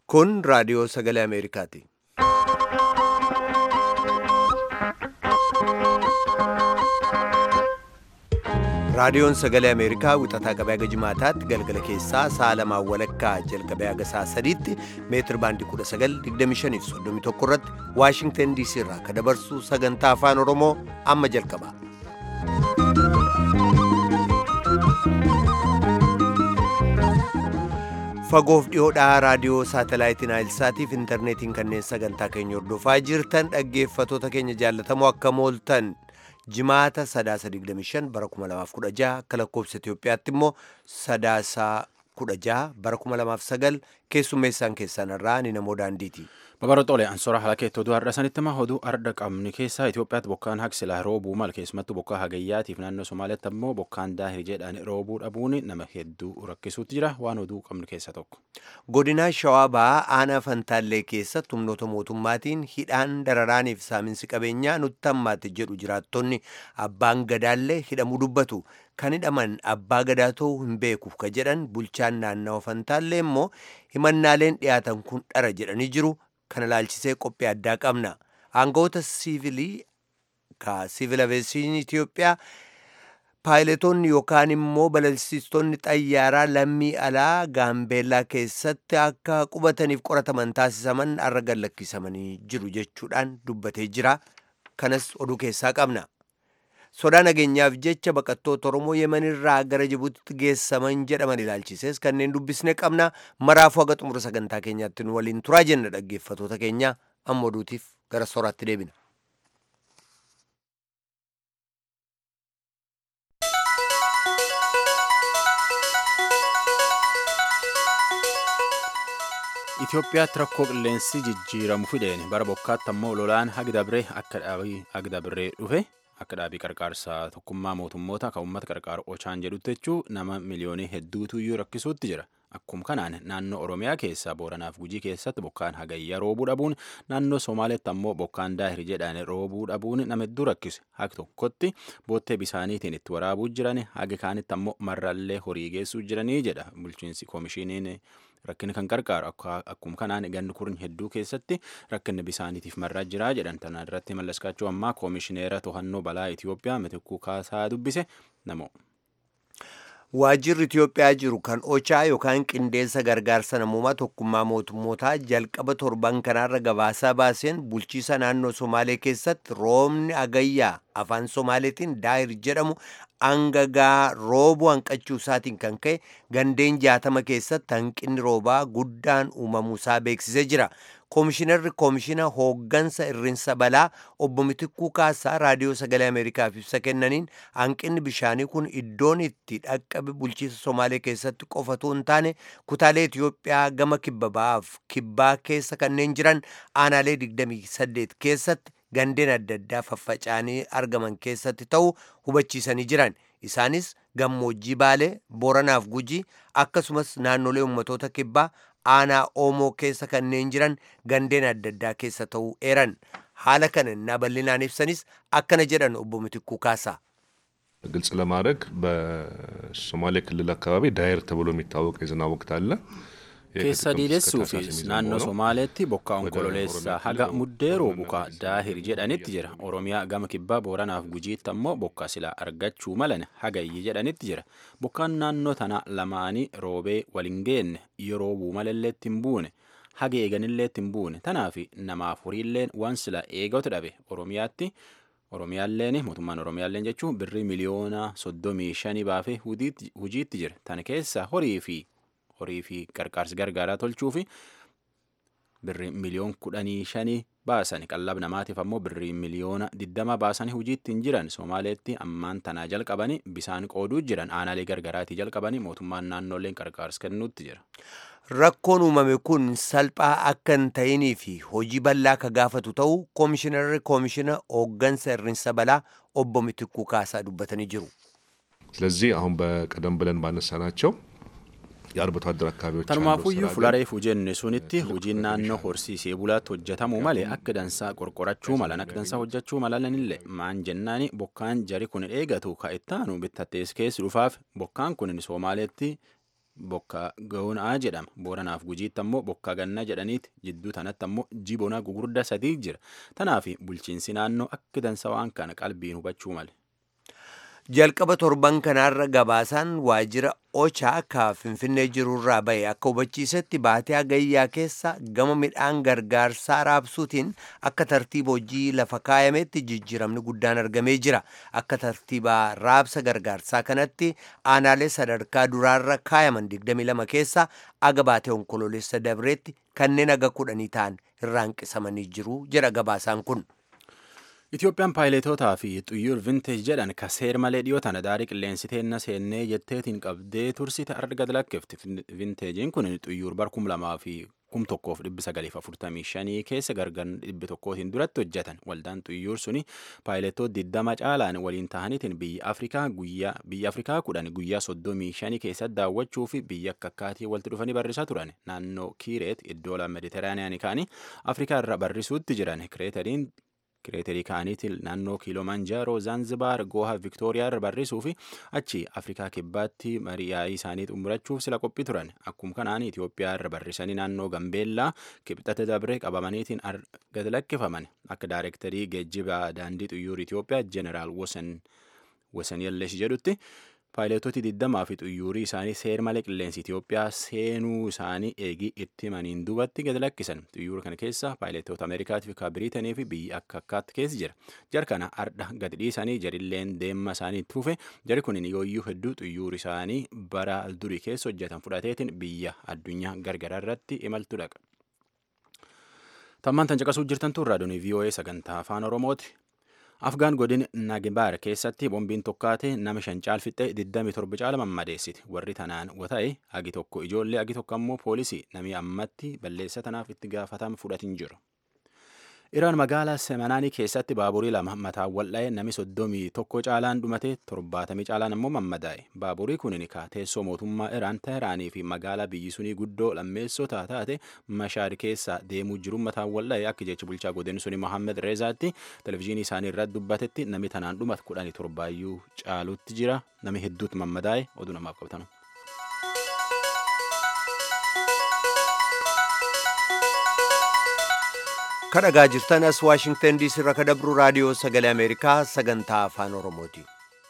Kun raadiyoo sagalee Ameerikaati. Raadiyoon sagalee Ameerikaa wixataa qabee haga jimaataatti galgala keessaa sa'a lamaan walakkaa jalqabee haga sa'a sadiitti meetir baandii 1925 fi 31 irratti Waashingtan DC irraa kan dabarsu sagantaa afaan Oromoo amma jalqaba. Fagoof dhiyoodhaa raadiyoo saatalaayitiin Naayilsaatiif intarneetiin kanneen sagantaa keenya hordofaa jirtan dhaggeeffatoota keenya jaallatamoo akka mooltan jimaata sadaasa 25 bara 2016 akka lakkoofsa Itoophiyaatti immoo sadaasa 16 bara 2009 keessummeessaan keessan irraa ni namoo daandiiti. Babaroota ansora haala keettoo oduu har'a sanitti immoo oduu arda qabni keessaa Itoophiyaatti bokkaan haqsilaa roobuu mal keessumattuu bokkaa hagayyaatiif naannoo Somaaliyaatti immoo bokkaan daahir jedhaan roobuu dhabuun nama hedduu rakkisuutti jira waan oduu qabnu keessaa tokko. Godinaa Shawaa Bahaa aanaa Fantaallee keessatti humnoota mootummaatiin hidhaan dararaaniif saaminsi qabeenyaa nutti hammaate jedhu jiraattonni abbaan gadaallee hidhamuu dubbatu. Kan hidhaman abbaa gadaa ta'uu hin beekuuf ka jedhan bulchaan naannawa Fantaallee immoo himannaaleen dhiyaatan kun dhara jedhanii jiru. kana ilaalchisee qophii addaa qabna aangawoota siivilii ka siivil aviyeeshinii Itoophiyaa paayiletoonni yookaan immoo balalsiistonni xayyaaraa lammii alaa gaambeellaa keessatti akka qubataniif qorataman taasisaman har'a gallakkisamanii jiru jechuudhaan dubbatee jira kanas oduu keessaa qabna. sodaa nageenyaaf jecha baqattoota oromoo yemanirraa gara jibuutitti geessaman jedhaman ilaalchisees kanneen dubbisne qabna maraafuu haga xumura sagantaa keenyaatti nu waliin turaa jenna dhaggeeffatoota keenya amma oduutiif gara soraatti deebina. Itoophiyaatti rakkoo qilleensi jijjiiramu fideen bara bokkaatti ammoo lolaan hagdabree akka dhaabii hagdabree dhufe akka dhaabii qarqaarsaa tokkummaa mootummoota kan uummata qarqaaru ochaan jedhutti jechuun nama miliyoonii hedduutu iyyuu rakkisuutti jira. Akkuma kanaan naannoo Oromiyaa keessaa Booranaaf Gujii keessatti bokkaan hagayya roobuu dhabuun naannoo Somaaleetti ammoo bokkaan daahir jedhaan roobuu dhabuun nama hedduu rakkise. Haga tokkotti boottee bisaaniitiin itti waraabuu jiran haga kaanitti ammoo marrallee horii geessuu jiranii jedha bulchiinsi koomishiniin rakkinni kan qarqaaru akkuma kanaan ganni kurni hedduu keessatti rakkinni bisaaniitiif marraa jira jedhan tana irratti mallaskaachuu ammaa koomishineera to'annoo balaa Itoophiyaa mitikkuu kaasaa dubbise namoo. Waajjirri Itoophiyaa jiru kan ochaa yookaan qindeessa gargaarsa namoomaa tokkummaa mootummootaa jalqaba torban kanaarra gabaasaa baaseen bulchiisa naannoo Somaalee keessatti roobni agayyaa afaan Somaaleetiin daahir jedhamu hangagaa roobuu hanqachuu isaatiin kan ka'e gandeen jaatama keessatti hanqinni roobaa guddaan uumamuusaa beeksisee jira. Koomishinarri koomishina hooggansa irrinsa balaa obbo Mitikkuu Kaasaa raadiyoo sagalee Ameerikaaf ibsa kennaniin hanqinni bishaanii kun iddoon itti dhaqqabe bulchiisa Somaalee keessatti qofatu hin taane kutaalee Itoophiyaa gama kibba ba'aaf kibbaa keessa kanneen jiran aanaalee 28 keessatti gandeen adda addaa faffaca'anii argaman keessatti ta'uu hubachiisanii jiran. Isaanis gammoojjii Baalee, Booranaaf Gujii akkasumas naannolee ummatoota kibbaa aanaa oomoo keessa kanneen jiran gandeen adda addaa keessa ta'uu eeran haala kana እና bal'inaan ibsanis akkana jedhan obbo Mitikkuu Kaasaa. ግልጽ ለማድረግ በሶማሌ ክልል አካባቢ ዳየር ተብሎ የሚታወቅ የዝናብ ወቅት አለ። keessa diidessuufis naannoo somaaleetti bokkaa onkololeessaa haga muddee roobu ka daahir jedhanitti jira oromiyaa gama kibbaa booranaaf gujiitti ammoo bokkaa silaa argachuu malan hagayyi jedhanitti jira bokkaan naannoo tana lamaanii roobee waliin geenne yoo roobuu malalleetti hin buune haga eeganilleetti hin buune tanaaf namaaf horiilleen waan sila eegatu dhabe oromiyaatti oromiyaalleen mootummaan oromiyaalleen jechuun birrii miliyoona soddomii shanii baafee hujiitti jira tana keessa horii fi horii fi qarqaarsi gargaaraa tolchuu fi birrii miliyoon kudhanii shanii baasan qallaba namaatiif ammoo birrii miliyoona diddama baasanii hojiitti hin jiran somaaleetti ammaan tanaa jalqabanii bisaan qooduu jiran aanaalee gargaraatii jalqabanii mootummaan naannoleen qarqaarsa kennuutti jira. Rakkoon uumame kun salphaa akka hin ta'inii fi hojii bal'aa ka gaafatu ta'uu koomishinarri koomishina hooggansa irrinsa balaa obbo Mitikkuu Kaasaa dubbatanii jiru. ስለዚህ አሁን በቀደም ብለን ባነሳናቸው የአርብቶ አደር አካባቢዎች Tanumaafuyyuu fulareef hojjenne sunitti hojiin naannoo horsiisee bulaatti hojjetamuu malee akka dansaa qorqorachuu malan akka dansaa hojjechuu malanillee maan jennaani bokkaan jari kun eegatu ka ittaanu bittattees keessi dhufaaf bokkaan kun Somaaleetti bokka ga'uunaa jedhama booranaaf gujiitti ammoo bokka ganna jedhaniiti jidduu tanatti ammoo jibona gugurda sadii jira tanaaf bulchiinsi naannoo akka dansa waan kana qalbiin hubachuu male. jalqaba torban kanaarra gabaasaan waajjira ochaa ka finfinnee jirurraa ba'e akka hubachiisetti baatee hagayyaa keessa gama midhaan gargaarsaa raabsuutiin akka tartiiba hojii lafa kaayametti jijjiiramni guddaan argamee jira akka tartiiba raabsa gargaarsaa kanatti aanaalee sadarkaa duraarra kaayaman 22 keessa aga baatee onkoloolessa dabreetti kanneen aga kudhanii ta'an irraanqisamanii jiru jedha gabaasaan kun. Itoophiyaan paayiletootaa fi xuyyuur vinteej jedhan ka seer malee dhiyoo tana daarii qilleensi teenna seennee jetteetiin qabdee tursite arga lakkifti. Vinteejiin kun xuyyuur bar kum lamaa fi kum tokkoof dhibbi sagaliif afurtamii shanii keessa gargar dhibbi tokkootiin duratti hojjetan. Waldaan xuyyuur suni paayiletoota diddama caalaan waliin tahaniitiin biyya Afrikaa guyyaa biyya Afrikaa kudhan guyyaa soddomii shanii keessatti daawwachuu fi biyya akka akkaatii walitti dhufanii barrisaa turan. Naannoo Kiireet iddoo la Mediteraaniyaanii kaanii Afrikaa irra barrisuutti jiran kireetariin kireetarii kaaniitiin naannoo kiiloomanjaaroo zaanzibaar gooha viktooriyaa irra barrisuu fi achi afrikaa kibbaatti mari'aayii isaanii xumurachuuf sila qophii turan akkuma kanaan itiyoophiyaa irra barrisanii naannoo gambeellaa kibxata dabre qabamaniitiin gad lakkifaman akka daayirektarii geejjiba daandii xuyyuur itiyoophiyaa jeneraal wasan yallesh jedhutti paayiletootii digdamaa fi xuyyuurii isaanii seer malee qilleensi Itiyoophiyaa seenuu isaanii eegii itti maniin duubatti gad lakkisan xuyyuura kana keessa paayiletoota Ameerikaatii fi Biriitanii fi biyya akka akkaatti keessa jira jar kana ardha gad dhiisanii jarilleen deemma isaanii itti fufe jari kun yooyyuu hedduu xuyyuuri isaanii bara durii keessa hojjetan fudhateetiin biyya addunyaa gargaraa irratti imaltu dhaqa. Tammaan tan caqasuu jirtan tun raadiyoon VOA sagantaa afaan Oromooti. Afgaan godin Nagibaar keessatti bombiin tokkaate nama shan caalfixxe 27 caala mammadeessiti. Warri tanaan wata'e agi tokko ijoollee agi tokko ammoo poolisii namni ammatti balleessa tanaaf itti gaafatama fudhatin jiru. Iraan magaalaa Semanaanii keessatti baaburii lama mataan wal'a'e nami soddomii tokko caalaan dhumate torbaatamii caalaan ammoo mammadaa'e. Baaburii kun ka teessoo mootummaa Iraan Teheraanii fi magaalaa biyyi sunii guddoo lammeessoo taate Mashaar keessa deemuu jiru mataan wal'a'e akka jecha bulchaa godin suni Mohammed Reezaatti televizyiinii isaanii irratti dubbatetti nami tanaan dhumate kudhanii torbaayyuu caalutti jira. Nami hedduutti mammadaa'e oduu namaaf qabatan. kadhagaa jirtan as waashingtan diisii irraa kadabru raadiyoo sagalee ameerikaa sagantaa afaan oromooti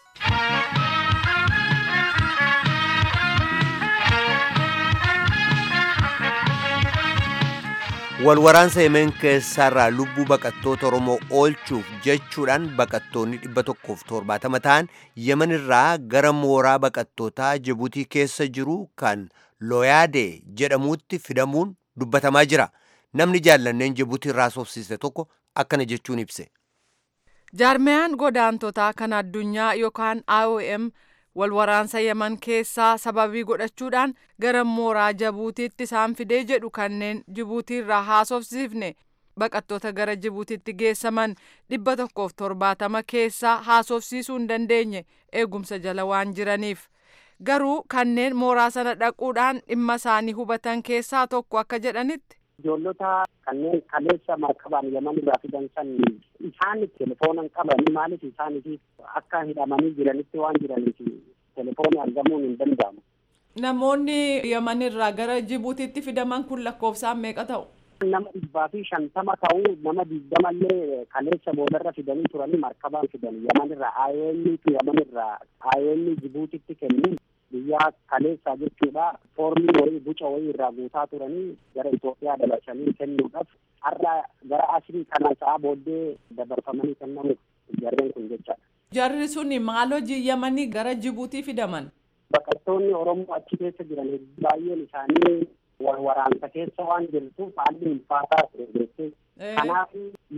walwaraansa yemeen keessaarraa lubbuu baqattoota oromoo oolchuuf jechuudhaan baqattoonni dhibba tokkoof torbaatama ta'an yemen irraa gara mooraa baqattootaa jibuutii keessa jiru kan looyaadee jedhamuutti fidamuun dubbatamaa jira namni jaallanneen jibuutii irraa soofsiise tokko akkana jechuun ibse. jaarmiyaan godaantotaa kan addunyaa yookaan IOM walwaraansa yaman keessaa sababii godhachuudhaan gara mooraa jibuutiitti isaan fidee jedhu kanneen jibuutiirraa haasofsiifne baqattoota gara jibuutiitti geessaman dhibba tokkoof torbaatama keessaa haasofsiisuu hin dandeenye eegumsa jala waan jiraniif. garuu kanneen mooraa sana dhaquudhaan dhimma isaanii hubatan keessaa tokko akka jedhanitti. ijoollota kanneen kaleessa markabaan yaman irraa fidan san isaan telefoonan qabanii maaliif isaaniif akka hidhamanii jiranitti waan jiraniif telefoonii argamuun hin danda'amu. Namoonni yaman irraa gara Jibuutiitti fidaman kun lakkoofsaan meeqa ta'u? Nama dhibbaa fi shantama ta'uu nama digdamallee kaleessa boodarra fidanii turanii markabaan fidan yaman irraa IOMtu yaman irraa IOM Jibuutitti kennu biyyaa kaleessaa jechuudha foormii wayii buca wayii irraa guutaa turanii gara Itoophiyaa dabarsanii kennuudhaaf har'a gara asrii kana sa'a booddee dabarfamanii kennamuuf jarreen kun jechaadha. Jarri sun maal hojii yamanii gara Jibuutii fidaman? Baqattoonni Oromoo achi keessa jiran baay'een isaanii wal waraansa keessa waan jirtuuf haalli ulfaataa ture jechuudha. Kanaaf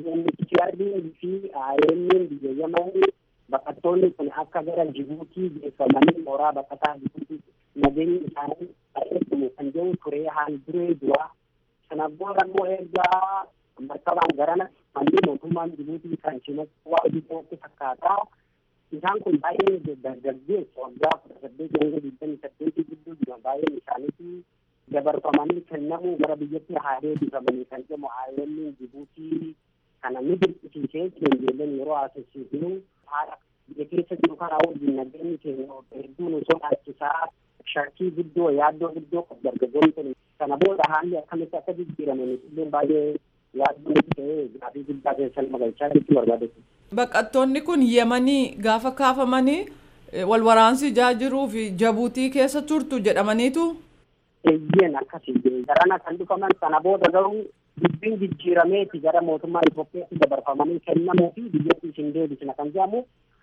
UNHCR'n fi IOM'n biyya Yemanii baqattoonni kun akka gara Jibuutii geeffamanii mooraa baqataa Jibuutii nageenyi isaanii bareedamu kan jedhu turee haal duree duraa. Sana booda immoo ergaa markabaan garana manni mootummaan Jibuutii kan cinaatti waa hojii fakkaataa. Isaan kun baay'ee dargaggeessu waggaa kudha saddeet hanga digdamii saddeetii gidduu jiran baay'een isaaniitii dabarfamanii kennamuu gara biyyatti haa deebifamanii kan jedhamu IOM'n Jibuutii kana ni dirqisiisee ijoolleen yeroo haasofsiisnu haala biyya keessa jiru kana wajjin nageenyi keenya hedduun osoo dhaachisaa shakkii guddoo yaaddoo guddoo qabu dargaggoonni kun kana booda haalli akkamitti akka jijjiirame illee baay'ee yaaddoo nutti ta'ee gaafii guddaa keessa nama galchaa jechuu barbaade. Baqattoonni kun yemanii gaafa kaafamanii wal waraansi jaa jiruu fi jabuutii keessa turtu jedhamaniitu. Eeyyeen akkasii garana kan dhufaman sana booda garuu dubbiin jijjiirameeti gara mootummaa Itoophiyaatti dabarfamanii kennamuu fi biyyattii isin deebisna kan jedhamu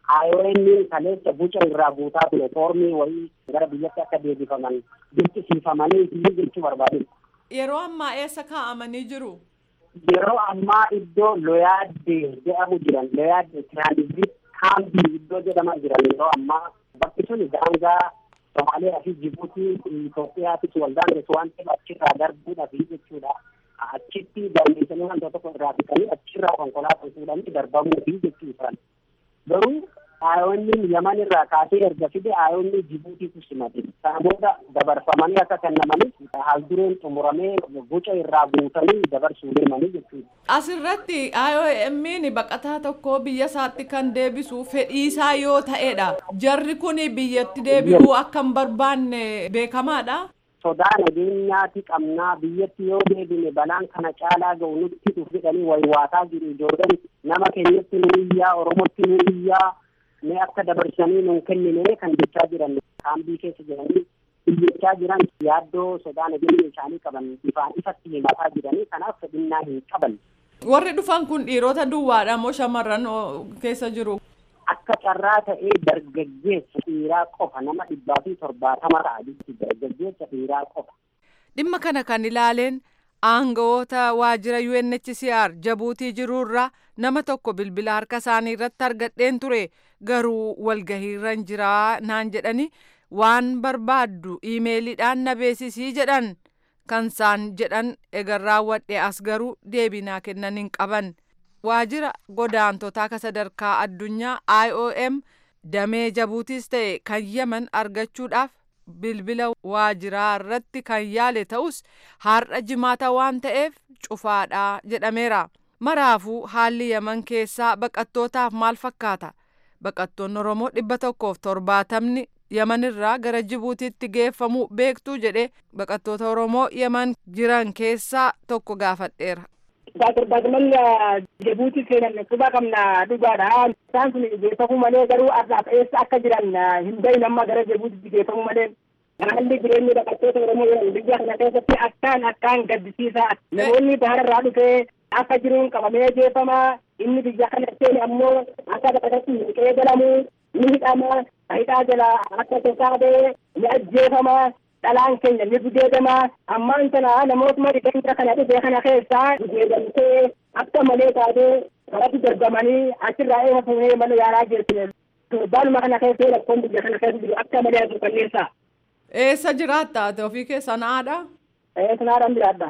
IOM kaleessa buca irraa guutaa ture foormii wayii gara biyyatti akka deebifaman dirqisiifamanii fi jechuu barbaade. Yeroo ammaa eessa kaa'amanii jiru? Yeroo ammaa iddoo Loyaadde jedhamu jiran Loyaadde Tiraanzit Kaambii iddoo jedhaman jiran yeroo ammaa bakki sun daangaa Somaaliyaa fi Jibuutii Itoophiyaattis wal daangessu waan ta'eef achirraa darbuudhaaf jechuudha. Achitti daangeessanii wanta tokko irraa fixanii achirraa konkolaataa fuudhanii darbamuu fi jechuudha. Garuu ayoonni yaman irraa kaasee erga fide ayoonni Jibuutiitu simate. Kana booda dabarfamanii akka kennamanii haaldureen xumuramee boca irraa guutanii dabarsuu deemanii jechuudha. Asirratti IOM'n baqataa tokko biyya isaatti kan deebisu fedhiisaa yoo ta'edha. Jarri kun biyyatti deebi'uu akka hin barbaanne beekamaadha. Sodaa nageenyaati qabnaa biyyatti yoo deebine balaan kana caalaa ga'u nutti dhufu jedhanii waywaataa jiru ijoolleen nama keenyatti nu iyyaa Oromotti nu iyyaa mee akka dabarsanii nun kennine kan jechaa jiran kaambii keessa jiranii iyyachaa jiran yaaddoo sodaa nageenya isaanii qaban ifaan ifatti himataa jiranii kanaaf fedhinnaa hin qaban. Warri dhufan kun dhiirota duwwaadha moo shamarran keessa jiru? Akka carraa ta'ee dargaggeessa dhiiraa qofa nama dhibbaa fi torbaatama ta'a jechuudha dargaggeessa dhiiraa qofa. Dhimma kana kan ilaaleen aangawoota waajjira UNHCR jabuutii jiruurra nama tokko bilbila harka isaanii irratti argadheen ture garuu walgahiirra hin jiraa naan jedhani waan barbaaddu iimeeliidhaan na beeksisii jedhan kan isaan jedhan egar raawwadhe as garuu deebinaa kennan hin qaban. waajjira godaantotaa ka sadarkaa addunyaa IOM damee jabuutiis ta'e kan yaman argachuudhaaf bilbila waajiraa irratti kan yaale ta'us har'a jimaata waan ta'eef cufaadha jedhameera. Maraafuu haalli yaman keessaa baqattootaaf maal fakkaata? Baqattoonni Oromoo dhibba tokkoof torbaatamni yaman irraa gara Jibuutiitti geeffamuu beektuu jedhe baqattoota Oromoo yaman jiran keessaa tokko gaafadheera. Baay'inaan Jibuutii seenan quba qabna dhugaadha. Isaan sun geeffamuu malee garuu arraaf eessa akka jiran hin bahin amma gara Jibuutiitti geeffamuu malee. Haalli jireenya baqattoota Oromoo biyya kana keessatti akkaan akkaan gaddisiisaa. Namoonni bahara irraa dhufee akka jiruun qabamee geeffamaa. Inni biyya kana seene ammoo akka baqatatti hin qeebalamu. Ni hidhama. Hidhaa jala akka tasaabee ni ajjeefama. dhalaan keenya ni gudeedama ammaan sana namootuma dhibeensa kana dhibee kana keessaa gudeedamtee akka malee taatee karatti dargamanii achirraa eessa fuunee mana yaalaa geessine torbaanuma kana keessa rakkoon biyya kana keessa jiru akka malee adu qalleessa. Eessa jiraatta ati ofii keessan haadha? Eessa naadhaan jiraadha.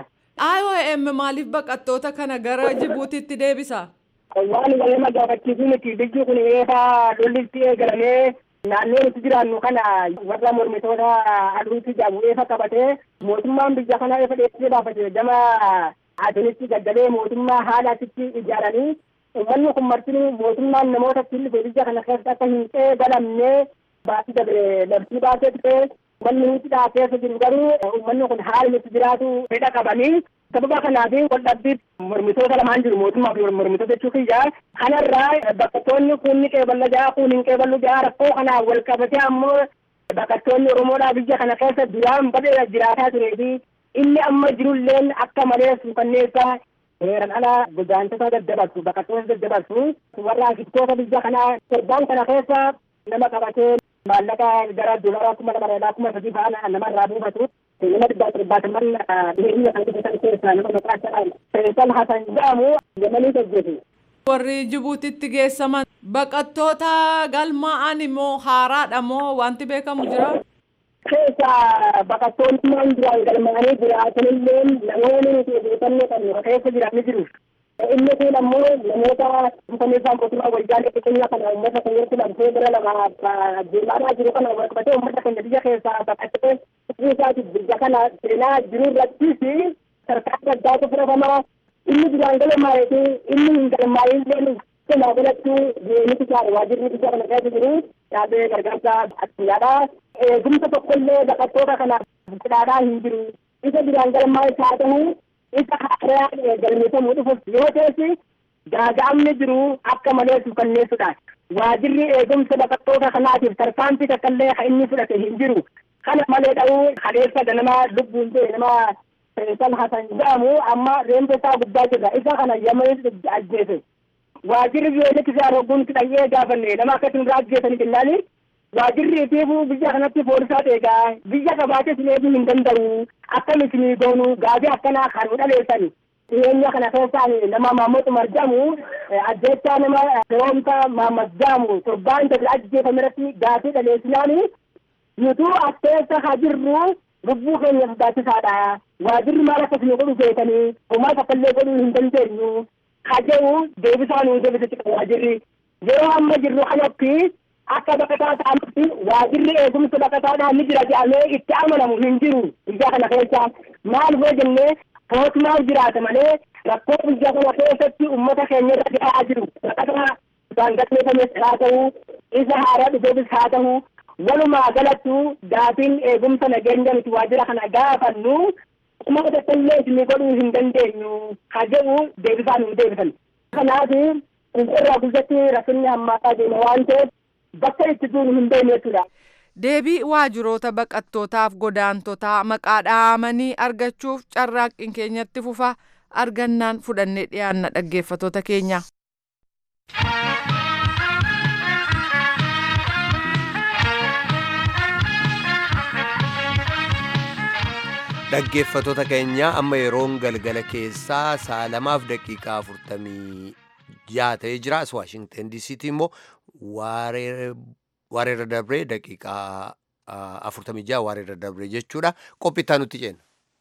IOM maaliif baqattoota kana gara Jibuutiitti deebisa? Waan nama gaafachiisuu miti biyyi kun eefa lollitti eegalamee naannoo nuti jiraannu kana warra mormitoota aduutti jabu eefa qabatee mootummaan biyya kana eefa dheessisee baafate gama adunitti gaddalee mootummaa haala achitti ijaaranii uummanni kun martinuu mootummaan namoota tillife biyya kana keessatti akka hin qeebalamne baasii dabre labsii baasee ture uummanni hidhaa keessa jiru garuu uummanni kun haala nuti jiraatu fedha qabanii sababa kanaaf waldhabbii mormitoota lamaan jiru mootummaa fi mormitoota jechuu kiyya kanarraa baqattoonni kun ni qeeballa jaa kun hin qeeballu jaa rakkoo kanaan wal qabatee ammoo baqattoonni oromoodhaa biyya kana keessa duraan badee jiraataa turee fi inni amma jirulleen akka malee suukanneessaa seeran ala godaantota daddabarsu baqattoota daddabarsu warra ashiftoota biyya kanaa torbaan kana keessa nama qabatee maallaqa gara dolara kuma lama dhalaa kuma sadii fa'aa namarraa buufatu nama dhibbaa torbaataman dhiyeenya kan guddatan keessaa nama maqaa isaa Faisal Hasan jedhamu yamanii hojjetu. Warri Jibuutitti geessaman baqattoota galmaa'an immoo haaraadha moo wanti beekamu jira? Keessa baqattoonni maan jiraan galmaa'anii jiraatanillee namoonni nuti odeeffannoo qabnu keessa jiran ni jiru. Inni kun ammoo namoota dhufameessaan mootummaa wayyaanee keenya kana uummata keenyatti lamsee gara lama deemaa jiru kana wal qabatee uummata keenya biyya keessaa baqatee isaati biyya kana seenaa jiru irrattis sarkaa addaatu fudhatamaa inni duraan galmaa'eetu inni hin galmaa'inillee kenaa godhattu nuti isaa waajirri biyya kana keessa jiru dhaabee gargaarsa addunyaadha. Eegumsa tokkollee baqattoota kanaaf fedhaadhaa hin jiru. Isa biraan galmaa isaa ta'u isa haaraa galmeeffamuu dhufuuf yoo ta'e gaaga'amni jiru akka malee suukanneessudha. Waajirri eegumsa baqattoota kanaatiif tarkaanfii takkaallee kan inni fudhate hin jiru. Kana malee dha'uu kaleessa ganama lubbuun ta'e nama Faisal Hasan jedhamu amma reenfa isaa guddaa jirra. Isa kana yamanii ajjeese. Waajirri biyyoolessi isaa rogguun dhaqee gaafanne nama akkasii irraa ajjeesanii jennaani. Waajirri itiifuu biyya kanatti poolisaa eegaa biyya qabaatee sin eeguu hin danda'u. Akkam isinii goonu gaafii akkanaa kan dhaleessani. dhiyeenya kana keessaan nama Maammood Umar jedhamu ajjechaa nama firoomta Maamad jedhamu torbaan darbe ajjeefame irratti gaafii dhaleessinaani nutuu as keessa haa jirru lubbuu keenya sodaachisaadha. Waajirri maal akkasii godhu beekanii homaa takkaallee godhuu hin dandeenyu. Haa jedhu deebisaa nuu deebisatti qabu waajirri. Yeroo amma jirru kanatti akka baqataa ta'anitti waajirri eegumsa baqataadhaan ni jira jedhamee itti amanamu hin jiru biyya kana keessa. Maal hoo jennee mootummaan jiraata malee rakkoo biyya kana keessatti uummata keenya irra gahaa jiru baqataa isaan galmeeffames haa ta'u isa haaraa dhufeefis haa ta'u walumaa galattu gaafiin eegumsa nageenya nuti waajjira kana gaafannu uummata tokkollee isinii godhuu hin dandeenyu haa jedhu deebisaa nuu deebisan. Kanaaf irraa guddatti rakkinni hammaataa deema waan ta'eef bakka itti duunu hin beekne jechuudha. Deebii waajiroota baqattootaaf godaantotaa maqaa dhahamanii argachuuf carraaqqiin keenyatti fufa argannaan fudhannee dhiyaanna dhaggeeffatoota keenya. Dhaggeeffatoota keenya amma yeroon galgala keessaa sa'a lamaaf daqiiqaa afurtamii jaha ta'ee jira. As Waashingtan DC'tti immoo waareerra dabree daqiiqaa afurtamii jaha waareerra dabree jechuudha. Qophittaa nutti ceena.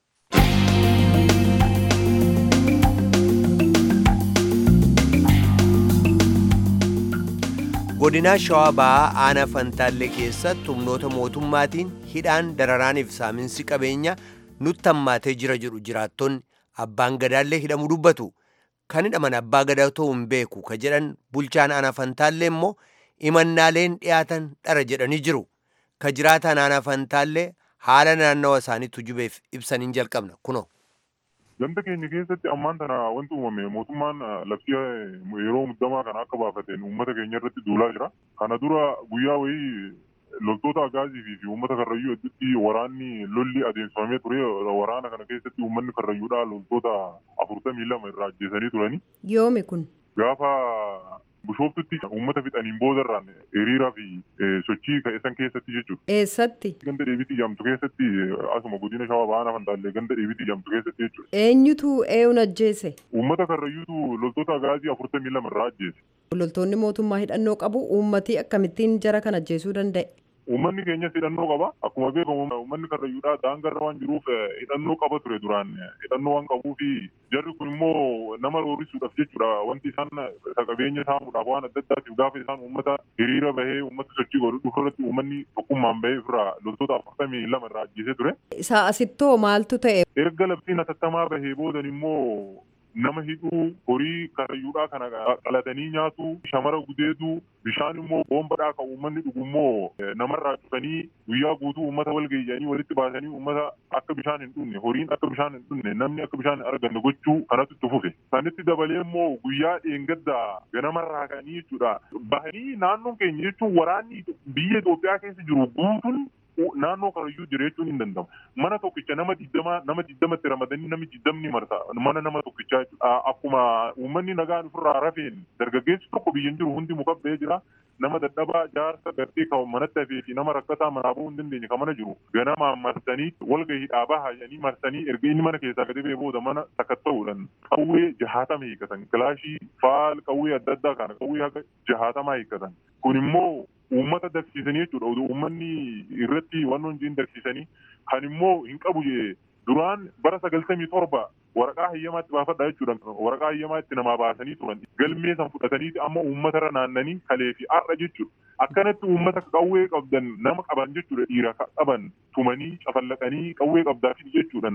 godinaa shawaa ba'aa aanaa fantaallee keessatti humnoota mootummaatiin hidhaan dararaaniif saaminsi qabeenya nutti hammaatee jira jedhu jiraattonni abbaan gadaallee hidhamuu dubbatu kan hidhaman abbaa gadaa ta'uu hin beeku ka jedhan bulchaan aanaa fantaallee immoo imannaaleen dhiyaatan dhara jedhanii jiru ka jiraataan aanaa fantaallee haala naannawa isaanii tujubeef ibsaniin jalqabna kunoo. Ganda keenya keessatti ammaan tana wanti uumame mootummaan labsii yeroo muddamaa kana akka baafateen uummata keenya irratti duulaa jira. Kana dura guyyaa wayii loltoota agaazii fi uummata karrayyuu hedduutti waraanni lolli adeemsifamee ture. Waraana kana keessatti uummanni karrayyuudhaa loltoota afurtamii lama irraa ajjeesanii turani. Yoomi kun? Gaafa bishooftutti uummata fixaniin boodarraan hiriiraa fi sochii ka'eessan keessatti jechuudha. Eessatti? Ganda deebitii jamtu keessatti asuma godina shawaa baana fantaallee ganda deebitii jamtu keessatti jechuudha. Eenyutu eenyuun ajjeese? Uummata karrayyuutu loltoota agaazii afurtamii lama irraa ajjeese. Loltoonni mootummaa hidhannoo qabu uummatii akkamittiin jara kan ajjeesuu danda'e? Uummanni keenyas hidhannoo qaba. Akkuma beekamu uummanni karrayyuudhaa daangarra waan jiruuf hidhannoo qaba ture duraan. Hidhannoo waan qabuu fi jarri kun immoo nama roorisuudhaaf jechuudha. Wanti isaan qabeenya saamuudhaaf waan adda addaatiif gaafa isaan uummata hiriira bahee uummata sochii godhu dhufarratti uummanni tokkummaan bahee ofirraa loltoota afurtamii lama irraa ajjeesee ture. Isaa asittoo maaltu ta'e? Erga labsiin hatattamaa bahee boodan immoo nama hidhuu horii karrayyuudhaa kana qalatanii nyaatu shamara gudeetu bishaan immoo boonbadhaa kan uummanni dhugu immoo namarraa cufanii guyyaa guutuu uummata walgeeyyanii walitti baasanii uummata akka bishaan hin dhunne horiin akka bishaan hin dhunne namni akka bishaan hin arganne gochuu kanatu itti fufe. Sanitti dabalee immoo guyyaa dheengaddaa ganamarraa kanii jechuudha. Bahanii naannoon keenya jechuun waraanni biyya Itoophiyaa keessa jiru guutuun naannoo karayyuu jira jechuun hin danda'amu. Mana tokkicha nama digdama nama digdamatti ramadanii namni digdamni marsa mana nama tokkichaa akkuma uummanni nagaan ofirraa rafeen dargaggeessi tokko biyyan jiru hundi muka ba'ee jira. Nama dadhabaa jaarsa gartee kan manatti hafee fi nama rakkataa manaa bahuu hin dandeenye kan mana jiru ganamaan marsanii walgahii dhaabaa haayanii marsanii erga inni mana keessaa gadi ba'ee booda mana sakatta'uudhaan qawwee jahaatama hiikkatan kilaashii faal qawwee adda addaa kana qawwee haka jahaatamaa hiikkatan kun immoo uummata dagsiisanii jechuudha. Uummanni irratti waan hojiin dagsiisanii kan immoo hin qabu duraan bara sagaltamii torba waraqaa hayyamaatti baafadha jechuudha. Waraqaa hayyamaa itti namaa baasanii turan galmee san fudhatanii amma uummatarra naannanii kalee fi har'a jechuudha. Akkanatti uummata qawwee qabdan nama qaban jechuudha dhiira qaban tumanii cafallaqanii qawwee qabdaafii jechuudhaan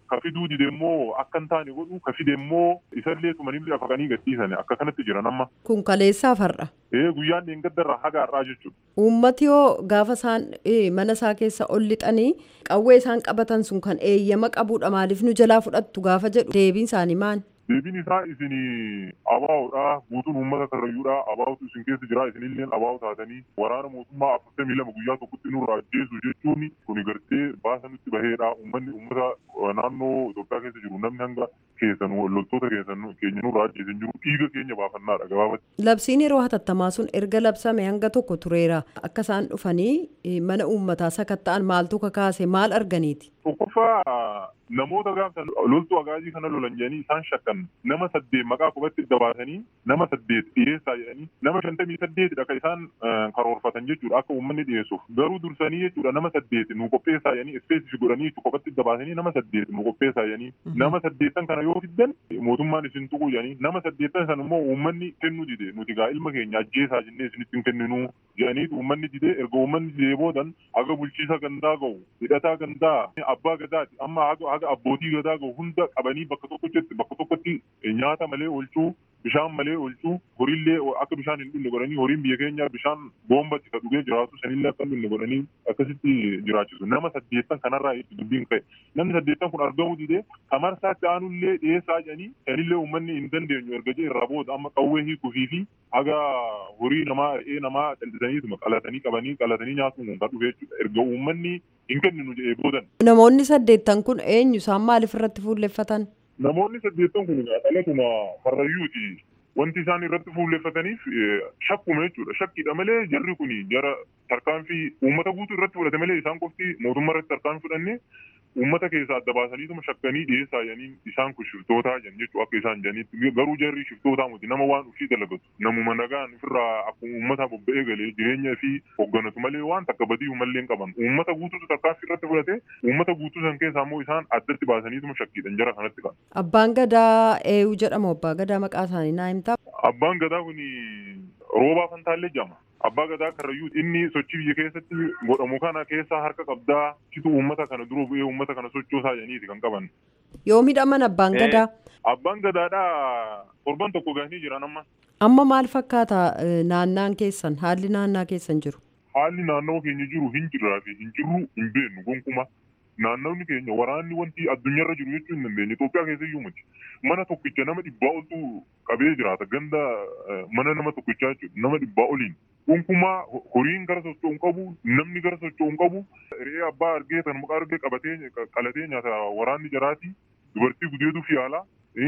ka fiduu dide immoo akka hin taane godhu ka fide immoo isallee tumanillee afaqanii gadhiisan akka kanatti jiran amma. Kun kaleessaaf har'a. Ee guyyaan dheengaddarra haga har'aa jechuudha. Uummati yoo gaafa isaan mana isaa keessa ol lixanii qawwee isaan qabatan sun kan eeyyama qabudha maaliif nu jalaa fudhattu gaafa jedhu deebiin isaanii maali? Deebiin isaa isin abaa'oodha guutuun uummata karrayyuudha abaa'otu isin keessa jira isinillee abaa'o taatanii waraana mootummaa afurtamii lama guyyaa tokkotti nurraa ajjeesu jechuun kun gartee baasa nutti baheedha uummanni uummata naannoo Itoophiyaa keessa jiru namni hanga keessan loltoota keessan keenya nurraa ajjeesan jiru dhiiga keenya baafannaadha gabaabatti. Labsiin yeroo hatattamaa sun erga labsame hanga tokko tureera akka isaan dhufanii mana uummataa sakatta'an maaltu kakaase maal arganiiti? Tokkoffaa namoota gaafsan loltuu agaazii kana lolan jedhanii isaan shakkan nama saddeet maqaa qubatti dabaasanii nama saddeet dhiyeessaa jedhanii nama shantamii saddeetidha kan isaan karoorfatan jechuudha akka uummanni dhiyeessuuf garuu dursanii jechuudha nama saddeet nu qopheessaa jedhanii ispeesif godhanii qubatti dabaasanii nama saddeet nu qopheessaa jedhanii nama saddeettan kana yoo fiddan mootummaan isin tuqu jedhanii nama saddeettan san immoo uummanni kennuu dide nuti gaa ilma keenya ajjeesaa jennee isinitti hin kenninu jedhanii uummanni dide erga uummanni didee boodan aga bulchiisa gandaa ga'u hidhataa gandaa abbaa gadaati amma haga abbootii gadaa gahu hunda qabanii bakka tokkotti bakka tokkotti nyaata malee oolchuu bishaan malee oolchuu horiillee akka bishaan hin dhugne godhanii horiin biyya keenya bishaan boombatti ka dhugee jiraatu sanillee akka hin dhugne godhanii akkasitti jiraachisu nama saddeettan kanarraa itti dubbiin ka'e namni saddeettan kun argamuu didee kamarsaatti aanullee dhiyeessaa jedhanii sanillee uummanni hin dandeenyu erga jee irraa booda amma qawwee hiikufii fi haga horii namaa re'ee namaa daldalaniituma qalatanii qabanii qalatanii nyaatuun kan dhufe jechuudha erga uummanni hin kenninu jedhee boodan. Namoonni saddeettan kun eenyu isaan maaliif irratti fuulleffatan? Namoonni saddeettan kun dhalatuma karrayyuuti. Wanti isaan irratti fuulleffataniif shakkuma jechuudha. Shakkiidha malee jarri kun jara tarkaanfii uummata guutuu irratti fudhate malee isaan qofti mootummaa irratti tarkaanfii fudhannee uummata keessaa adda baasaniituma shakkanii dhiyeessaa jedhanii isaan kun shiftootaa jedhan jechuudha akka isaan jedhanitti garuu jarri shiftootaa miti nama waan ufii dalagatu namuma nagaan ofirraa akkuma uummata bobba'ee galee jireenya fi hoogganatu malee waan takka badii uummallee hin qaban uummata guutuutu tarkaanfii irratti fudhate uummata guutuu san keessaa immoo isaan addatti baasaniituma shakkiidhan jara kanatti kan. Abbaan gadaa eeyuu jedhamu abbaa gadaa maqaa isaanii naa himtaa. Abbaan gadaa kun roobaa fantaallee jedhama. Abbaa gadaa karrayyuu inni sochii biyya keessatti godhamu kana keessaa harka qabdaa citu uummata kana dura bu'ee uummata kana sochoosaa jedhaniiti kan qaban. Yoo midhaman abbaan gadaa. Abbaan gadaadhaa torban tokko gahanii jiran amma. Amma maal fakkaata naannaan keessan haalli naannaa keessan jiru? Haalli naannoo keenya jiru hin jirraa fi hin jirru hin beeknu gonkumaa. naannawni keenya waraanni wanti addunyaarra jiru jechuu hin dandeenye Itoophiyaa keessa iyyuu miti mana tokkicha nama dhibbaa oltu qabee jiraata ganda mana nama tokkichaa jechuudha nama dhibbaa oliin gonkumaa horiin gara socho'u hin qabu namni gara socho'u hin qabu re'ee abbaa argee kan muka argee qabatee qalatee nyaata waraanni jaraati dubartii gudeetuuf yaala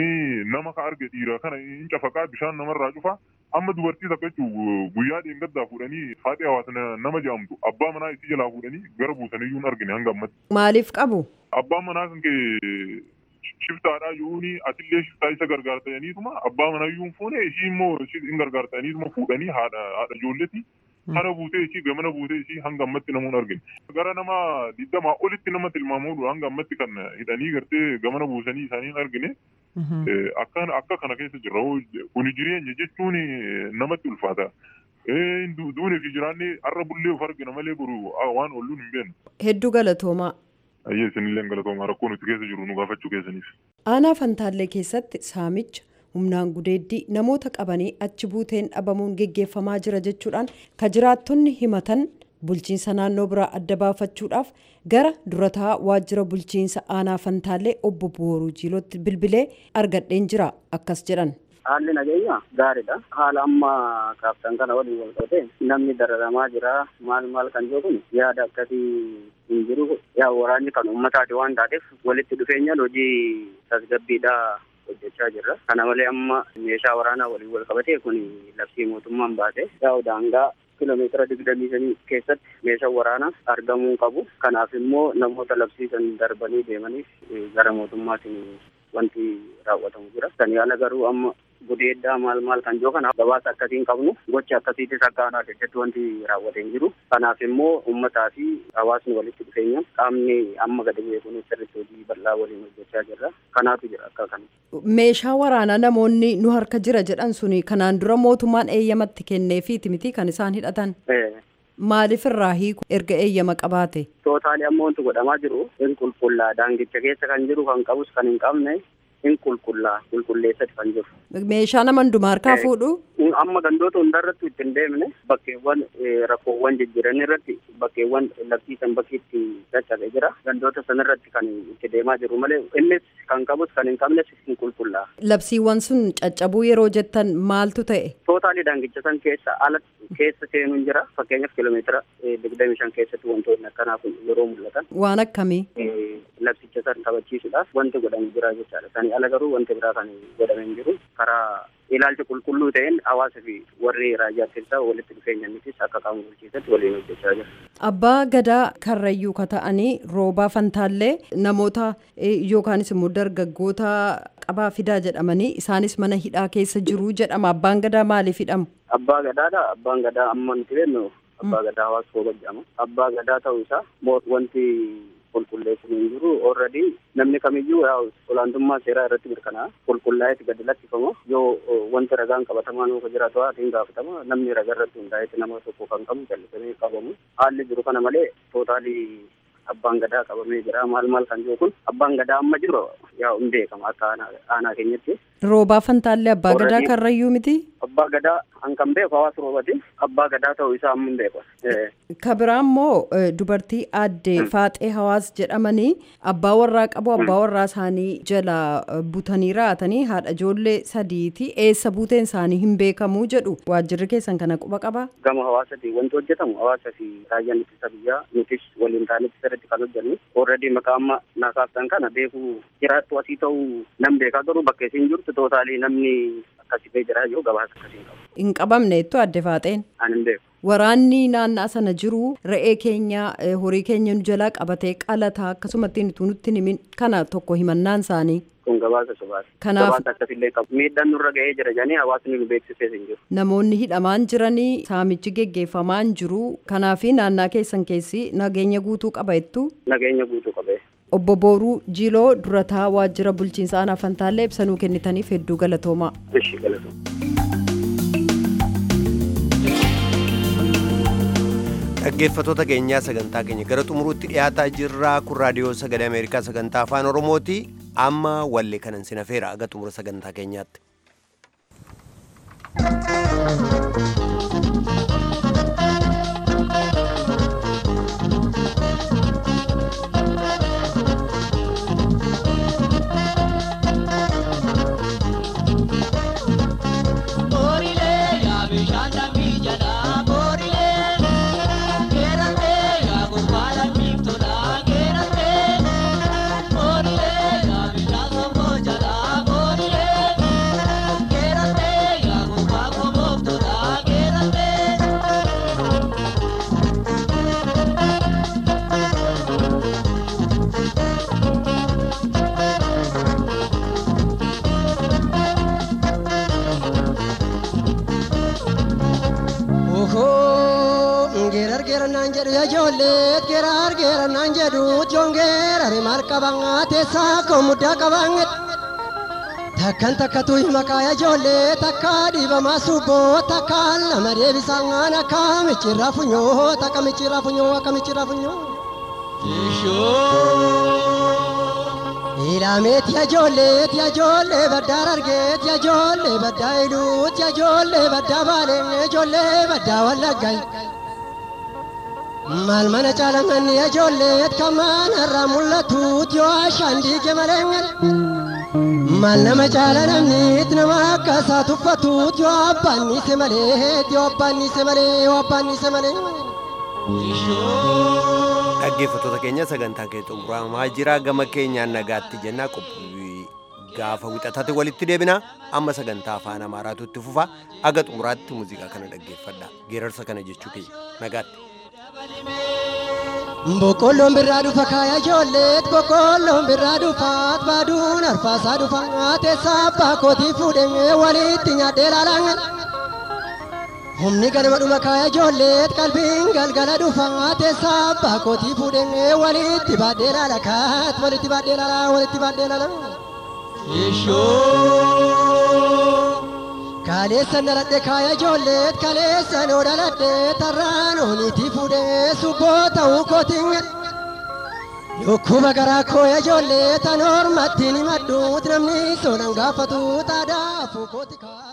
nama ka arge dhiira kana hin cafaqaa bishaan namarraa cufa amma dubartii takka jechuun guyyaa dheengaddaa fuudhanii haadhi hawaasa nama jedhamtu abbaa manaa isii jalaa fuudhanii gara buusaniyyuu hin argine hanga ammatti. Maaliif qabu? Abbaan manaa kan kee shiftaadhaa yuuni atillee shiftaa isa gargaartaniituma abbaa manayyuu hin fuune ishii immoo hin gargaartaniituma fuudhanii haadha haadha ijoolleeti. Kana buutee ishii gamana buutee ishii hanga ammatti namuun argine. Gara nama digdamaa olitti nama tilmaamuudha hanga ammatti kan hidhanii gartee gamana buusanii isaanii hin argine. Akka kana keessa jirra. Kuni jireenya jechuun namatti ulfaata. Duunii fi jiraanni har'a bullee of argina malee boru waan oolluun hin beeknu. Hedduu galatoomaa. Ayyee isinillee galatoomaa rakkoo nuti keessa jiru nu gaafachuu keessaniif. Aanaa Fantaallee keessatti saamicha humnaan gudeeddii namoota qabanii achi buuteen dhabamuun geggeeffamaa jira jechuudhaan ka jiraattonni himatan bulchiinsa naannoo biraa adda baafachuudhaaf gara durataa waajjira bulchiinsa aanaa Fantaallee obbo Booruu Jiilootti bilbilee argadheen jira akkas jedhan. Haalli nageenya gaariidha. Haala amma kaaftan kana waliin wal qabate namni dararamaa jira maal maal kan jiru kun yaada akkasii hin jiru. Yaa waraanni kan uummataati waan taateef walitti dhufeenyaan hojii tasgabbiidhaa hojjechaa jirra. Kana malee amma meeshaa waraanaa waliin wal qabate kun labsii mootummaan baase yaa daangaa kiiloomeetira digdamii shanii keessatti meeshaan waraanaa argamuu qabu. Kanaaf immoo namoota labsiisan darbanii deemaniif gara mootummaatiin wanti raawwatamu jira. Kan yaala garuu amma gudeeddaa maal maal kan jiru kana gabaasa akkasiin qabnu gocha akkasiitis akka aanaa keessatti wanti raawwatee hin jiru. Kanaaf immoo uummataa fi hawaasni walitti dhufeenya qaamni amma gadi bu'ee kun sirriitti hojii bal'aa waliin hojjechaa jirra. Kanaatu jira akka kana. Meeshaa waraanaa namoonni nu harka jira jedhan suni kanaan dura mootummaan eeyyamatti kenneefiiti miti kan isaan hidhatan. maaliif irraa hiiku erga eeyyama qabaate? Tootaalii ammoo wanti godhamaa jiru hin qulqullaa daangicha keessa kan jiru kan qabus kan hin qabne hin qulqullaa qulqulleessati kan jiru. Meeshaa nama hundumaa harkaa fuudhu? Amma gandoota hundarratti itti hin deemne bakkeewwan rakkoowwan jijjiiran irratti bakkeewwan labsiisan bakki itti caccabe jira. Gandoota sanarratti kan itti deemaa jiru malee innis kan qabus kan hin qabnes hin qulqullaa. Labsiiwwan sun caccabuu yeroo jettan maaltu ta'e? Tootaalii daangicha san keessa ala keessa seenuun jira. Fakkeenyaaf kiiloomeetira digdamii shan keessatti wantoonni akkanaa kun yeroo mul'atan. Waan akkamii? Labsicha san kabachiisuudhaaf wanti godhamu jira jechaadha. Sani ala garuu wanti biraa kan godhame hin jiru. Karaa ilaalcha qulqulluu ta'een hawaasa fi warri raayyaa keessaa walitti dhufeenyanitis akka qaama bulchiisatti waliin hojjechaa jira. Abbaa gadaa karrayyuu ka ta'anii roobaa fantaallee namoota yookaanis immoo dargaggoota qabaa fidaa jedhamanii isaanis mana hidhaa keessa jiru jedhama. Abbaan gadaa maaliif hidhamu? Abbaa gadaadha. Abbaan gadaa amma nuti beeknu abbaa gadaa hawaasa rooba jedhama. Abbaa gadaa ta'uu isaa wanti qulqulleessuun hin jiru already namni kamiyyuu olaantummaa seeraa irratti mirkanaa'a qulqullaa'eeti gadi lakkifama yoo wanti ragaan qabatamaa nuufa jiraatu haatiin gaafatama namni ragaa irratti hundaa'eeti nama tokko kan qabu jallisamee qabamu haalli jiru kana malee tootaalii abbaan gadaa qabamee jira maal maal kan jiru kun abbaan gadaa amma jiru yaa hin beekama akka aanaa keenyatti. Roobaa fantaallee abbaa gadaa karrayyuu miti? Abbaa gadaa an kan beeku hawaasa roobati abbaa gadaa ta'uu isaa amma hin beeku. Ka biraa immoo dubartii aadde faaxee hawaas jedhamanii abbaa warraa qabu abbaa warraa isaanii jala butanii raatanii haadha ijoollee sadiiti eessa buuteen isaanii hin beekamu jedhu waajjirri keessan kana quba qaba. Gama hawaasati wanti hojjetamu hawaasa fi raayyaan ittisa biyyaa nutis waliin taanee sirriitti kan hojjennu already maqaa amma naasaaftan kana beekuu jiraattu asii ta'uu nan beekaa garuu bakka isin jirtu tootaalii namni akkasii jira yoo gabaasa akkasii qabu. Hin qabamne jettu adde faaxeen. Ani hin beeku. Waraanni naannaa sana jiru re'ee keenya horii keenya nu jalaa qabatee qalataa akkasumatti nutti himin kana tokko himannaan isaanii. Kun gabaasa sobaati. Kanaaf Gabaasa akkasillee qabu. Miidhaan nurra ga'ee jira jedhanii hawaasni nu beeksisee hin jiru. namoonni hidhamaan jiranii saamichi geggeeffamaan jiru kanaafi naannaa keessan keessi nageenya guutuu qaba jettu. Nageenya guutuu qabee. Obbo Booruu Jiloo durataa waajjira bulchiinsa aanaa Fantaallee ibsanuu kennitaniif hedduu galatoomaa. Ishi galatooma. dhaggeeffatoota keenyaa sagantaa keenya gara xumuruutti dhiyaataa jirra kun raadiyoo sagalee ameerikaa sagantaa afaan oromooti amma wallee kanan sinafeera aga xumura sagantaa keenyaatti. Geerar geerannaan jedhu ijoolleet geerar geerannaan jedhu joon geerare maal qabaa teessaa koo muddaa qabaa takkan takkatu maqaa ijoollee takka dhiibamaa subboo takka lama deebisaan akka michirraa funyoo takka michirraa funyoo akka michirraa funyoo. Ilaameeti ijoolleet ijoollee baddaa argeet ijoollee baddaa iluut ijoollee baddaa baalee ijoollee baddaa wallaggaa. Maal mana caalamanni ijoolleet kamaan irraa mul'atuut yoo ashaan diige malee. Maal nama caala namniit nama akka isaa tuffatuut yoo abbaan niise malee yoo abbaan niise malee yoo abbaan niise malee. dhaggeeffatoota keenya sagantaa kee xumuramaa jira gama keenyaan nagaatti jennaa qophii gaafa wixatate walitti deebina amma sagantaa afaan amaaraatu itti fufa aga xumuraatti muuziqaa kana dhaggeeffadha geerarsa kana jechuu keenya nagaatti. Boqqolloon birraa dhufa kaaya ijoolleet boqqolloon birraa dhufaat baaduun arfaasaa dhufa teessaa abbaa kootii fuudhee walitti nyaadhee laalaan. Humni galma dhuma kaaya ijoolleet qalbiin galgala dhufa teessaa abbaa kootii fuudhee walitti baadhee laalakaat walitti baadhee laalaa walitti baadhee laalaa. Kaleessa dhaladhe kaaya ijoolleet kaleessa noo dhaladhe tarraan ooniitii fuudhee subboo ta'uu kootiin. Dhukkuba garaa kooya ijoollee tan hormatti ni madduut namni soonan gaafatu taadaa fuukooti kaa.